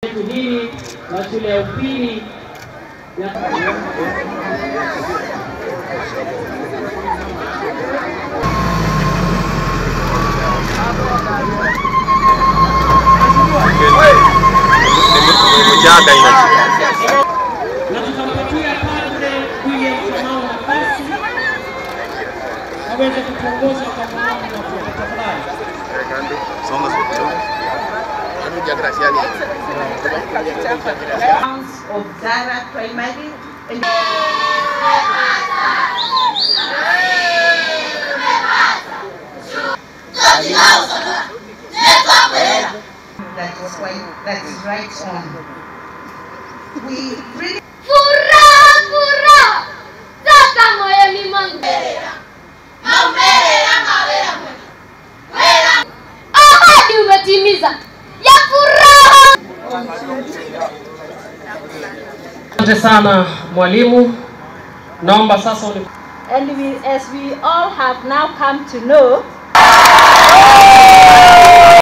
yetu hili la shule ya upili ya na tutampatia Padre William Kamau nafasi aweze kutuongoza kwa maombi na kwa tafadhali. grounds of Zara Primary. And that is quite, that is right on. We really Furaha, furaha toka moyoni mwangu. Ahadi umetimiza ya furaha. Asante sana mwalimu, naomba sasa uni And we, as we all have now come to know,